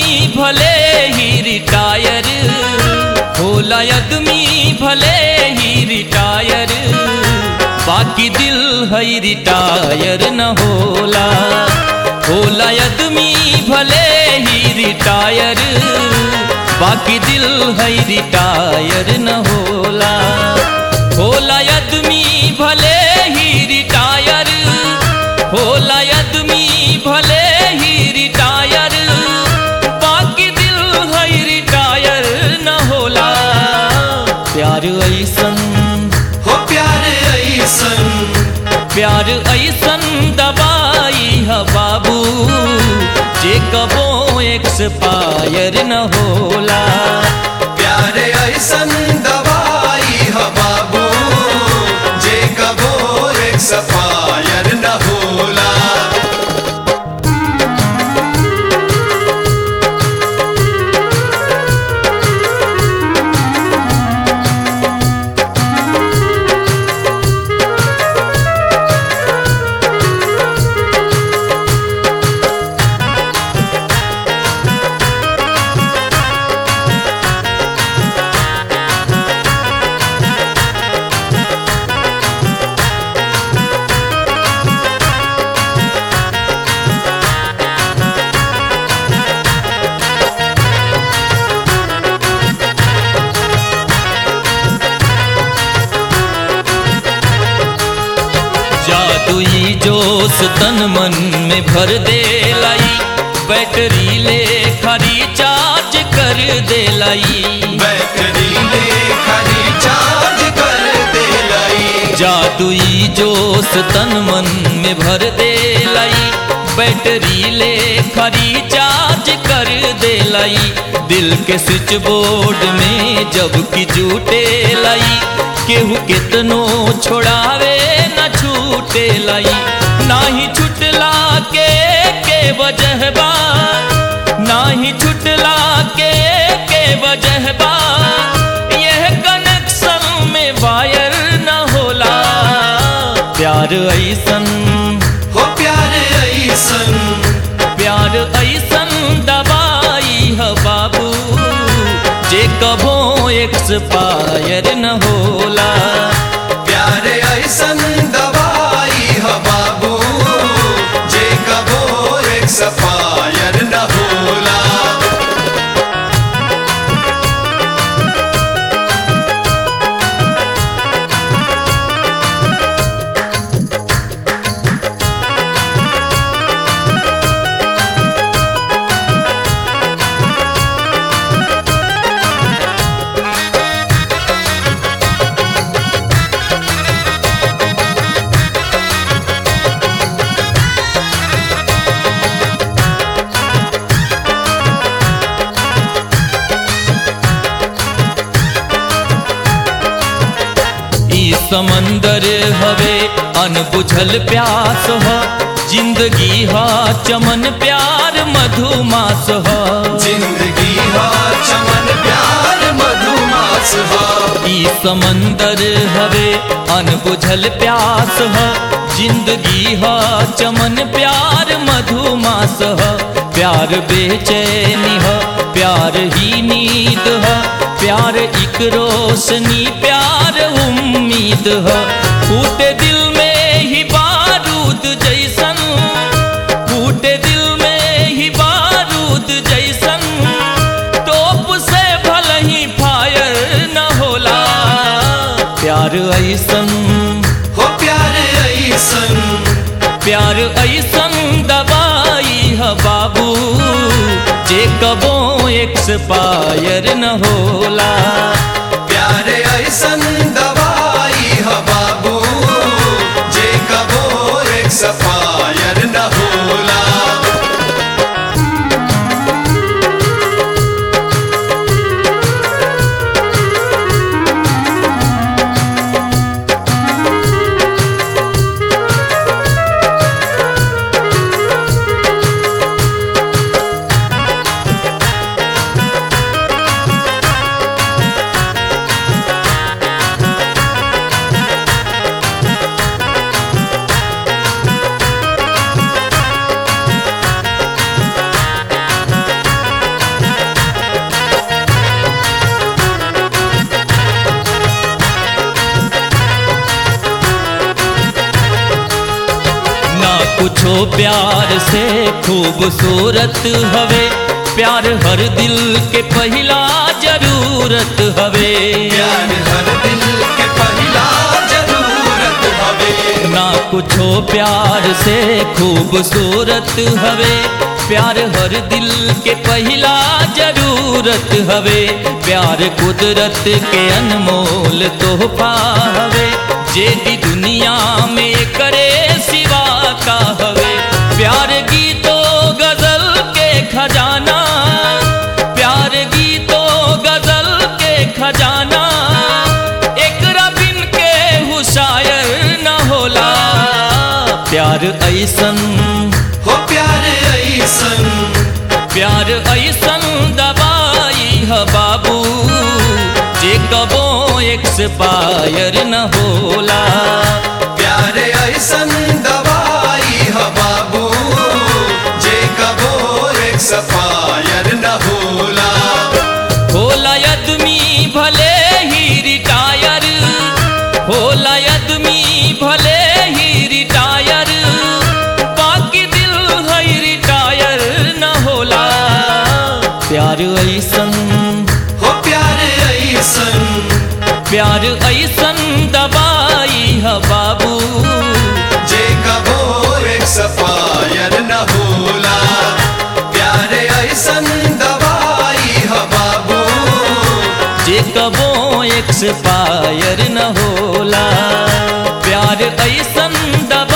भले ही रिटायर होला आदमी भले ही रिटायर बाकी दिल है रिटायर न होला होला आदमी भले ही रिटायर बाकी दिल है रिटायर न होला होला आदमी भले ही रिटायर होला आदमी भले ही रिटायर बाकी दिल है रिटायर न होला प्यार ऐसन हो प्यार ऐसन प्यार ऐसन दवाई है बाबू जे कबो एक्सपायर न होला प्यार ऐसन दवाई ह बाबू जे कबो एक सफायर न होला जादुई जोश तन मन में भर दे लाई बैटरी ले खरी चार्ज कर दे लाई बैटरी ले खरी चार्ज कर दे लाई जादुई जोश तन मन में भर दे लाई बैटरी ले खरी चार्ज कर दे लाई दिल के स्विच बोर्ड में जब की जूटे लाई केहू कितनो छोड़ावे न छूटे लाई नाही छुटला के के वजह बा नाही छुटला के के वजह बा यह कनेक्शन में वायर न होला प्यार ऐसन हो प्यार ऐसन प्यार ऐसन दवाई है बाबू जे कबो एक्सपायर न होला प्यार ऐसन दवाई ह बाबू जे कबो एक सफायर न होला ई समंदर हवे अनबुझल प्यास ह जिंदगी ह चमन प्यार मधुमास ह जिंदगी हा चमन प्यार मधुमास हा ई समंदर हवे अनबुझल प्यास ह जिंदगी ह चमन प्यार मधुमास ह प्यार बेचैनी ह प्यार ही नींद ह प्यार एक रोशनी प्यार उम्मीद ह फूटे दिल में ही बारूद जैसन फूटे दिल में ही बारूद जैसन तोप से भल ही फायर न होला प्यार ऐसन हो प्यार ऐसन प्यार ऐसन दवाई है बाबू जे कबो एक्सपायर न होला प्यार ऐसन दवाई ह बाबू जे कबो एक सफायर न होला कुछो प्यार से खूबसूरत हवे प्यार हर दिल के पहिला जरूरत हवे प्यार हर दिल के पहिला जरूरत हवे ना कुछो प्यार से खूबसूरत हवे प्यार हर दिल के पहिला जरूरत हवे प्यार कुदरत के अनमोल तोहफा हवे जे भी दुनिया में करे सिवा का हवे प्यार गीतो गजल के खजाना प्यार गीतो गजल के खजाना एक बिन के हुशायर न होला प्यार ऐसन हो प्यार ऐसन प्यार ऐसन दवाई है बाबू जे कबो एक्सपायर न होला प्यार ऐसन दवाई ह बाबू जे कबो एक्सपायर न होला होला आदमी भले ही रिटायर होला आदमी भले ही रिटायर बाकी दिल है रिटायर न होला प्यार ऐसन हो प्यार ऐसन प्यार ऐसन दवाई है बाबू जे कबो एक्सपायर न होला प्यार ऐसन दवाई ह बाबू जे कबो एक्सपायर न होला प्यार ऐसन दवाई